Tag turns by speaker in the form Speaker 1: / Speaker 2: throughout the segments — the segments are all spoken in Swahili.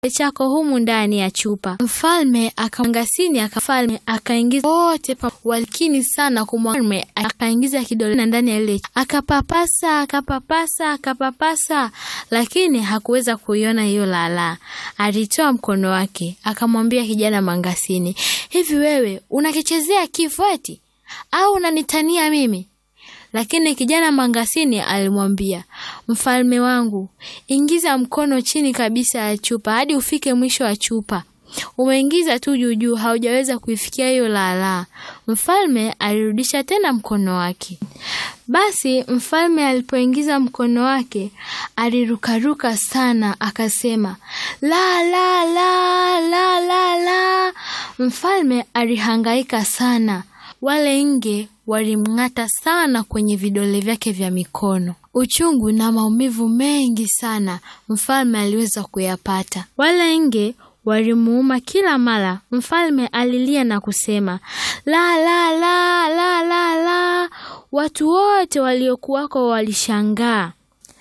Speaker 1: chako humu ndani ya chupa. Mfalme akamngasini akafalme akaingiza wote walikini sana kumwalme, akaingiza kidole ndani ya ile akapapasa akapapasa akapapasa, lakini hakuweza kuiona hiyo lala. Alitoa mkono wake akamwambia kijana Mangasini, hivi wewe unakichezea kifo eti au unanitania mimi? Lakini kijana Mangasini alimwambia, mfalme wangu, ingiza mkono chini kabisa ya chupa hadi ufike mwisho wa chupa. Umeingiza tu juu juu, haujaweza kuifikia hiyo lala. Mfalme alirudisha tena mkono wake. Basi mfalme alipoingiza mkono wake alirukaruka sana, akasema la la la la la la. Mfalme alihangaika sana. Wale nge walimng'ata sana kwenye vidole vyake vya mikono. Uchungu na maumivu mengi sana mfalme aliweza kuyapata. Wale nge walimuuma kila mara. Mfalme alilia na kusema la la la la la la. Watu wote waliokuwako walishangaa.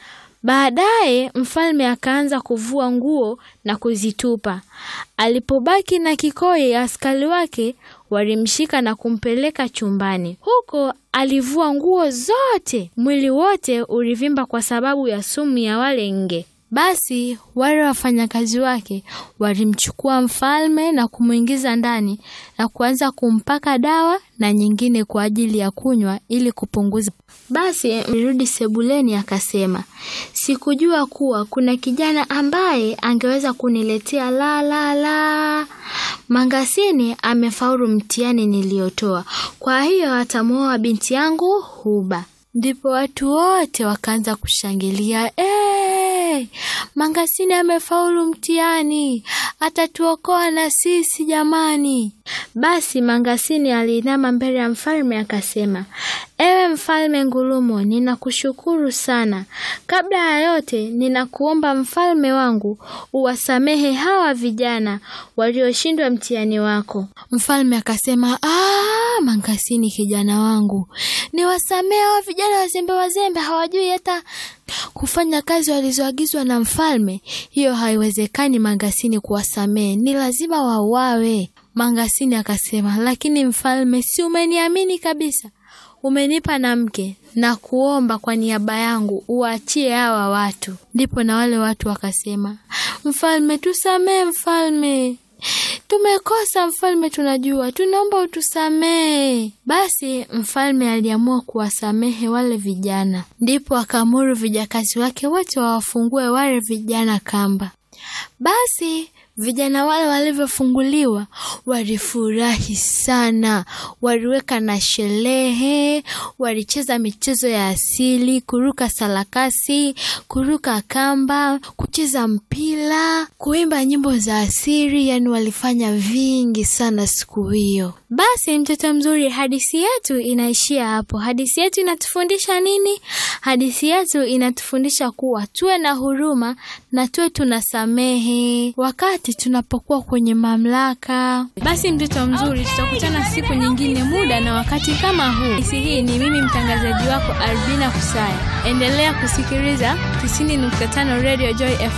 Speaker 1: Baadaye mfalme akaanza kuvua nguo na kuzitupa. Alipobaki na kikoi, askari wake walimshika na kumpeleka chumbani. Huko alivua nguo zote, mwili wote ulivimba kwa sababu ya sumu ya wale nge. Basi wale wafanyakazi wake walimchukua mfalme na kumwingiza ndani na kuanza kumpaka dawa na nyingine kwa ajili ya kunywa ili kupunguza. Basi alirudi sebuleni akasema, sikujua kuwa kuna kijana ambaye angeweza kuniletea la la la. Mangasini amefaulu mtihani niliyotoa, kwa hiyo atamwoa binti yangu Huba. Ndipo watu wote wakaanza kushangilia hey! Mangasini amefaulu mtihani, atatuokoa na sisi jamani. Basi Mangasini aliinama mbele ya mfalme akasema, ewe mfalme Ngulumo, ninakushukuru sana. Kabla ya yote, ninakuomba mfalme wangu uwasamehe hawa vijana walioshindwa mtihani wako. Mfalme akasema, ah, Mangasini kijana wangu, niwasamehe hawa vijana wazembe wazembe, hawajui hata kufanya kazi walizoagizwa na mfalme. Hiyo haiwezekani Mangasini kuwasamehe, ni lazima wauawe. Mangasini akasema, lakini mfalme, si umeniamini kabisa, umenipa na mke na kuomba kwa niaba yangu uachie hawa watu. Ndipo na wale watu wakasema, mfalme, tusamehe mfalme, tumekosa mfalme, tunajua, tunaomba utusamehe. Basi mfalme aliamua kuwasamehe wale vijana, ndipo akaamuru vijakazi wake wote wawafungue wale vijana kamba. Basi vijana wale walivyofunguliwa walifurahi sana, waliweka na sherehe, walicheza michezo ya asili, kuruka sarakasi, kuruka kamba, kucheza mpira, kuimba nyimbo za asili, yani walifanya vingi sana siku hiyo. Basi mtoto mzuri, hadithi yetu inaishia hapo. Hadithi yetu inatufundisha nini? Hadithi yetu inatufundisha kuwa tuwe na huruma na tuwe tunasamehe wakati tunapokuwa kwenye mamlaka. Basi mtoto mzuri, tutakutana siku nyingine, muda na wakati kama huu. Hadithi hii ni mimi mtangazaji wako Albina Kusaya. Endelea kusikiliza 90.5 Radio Joy FM.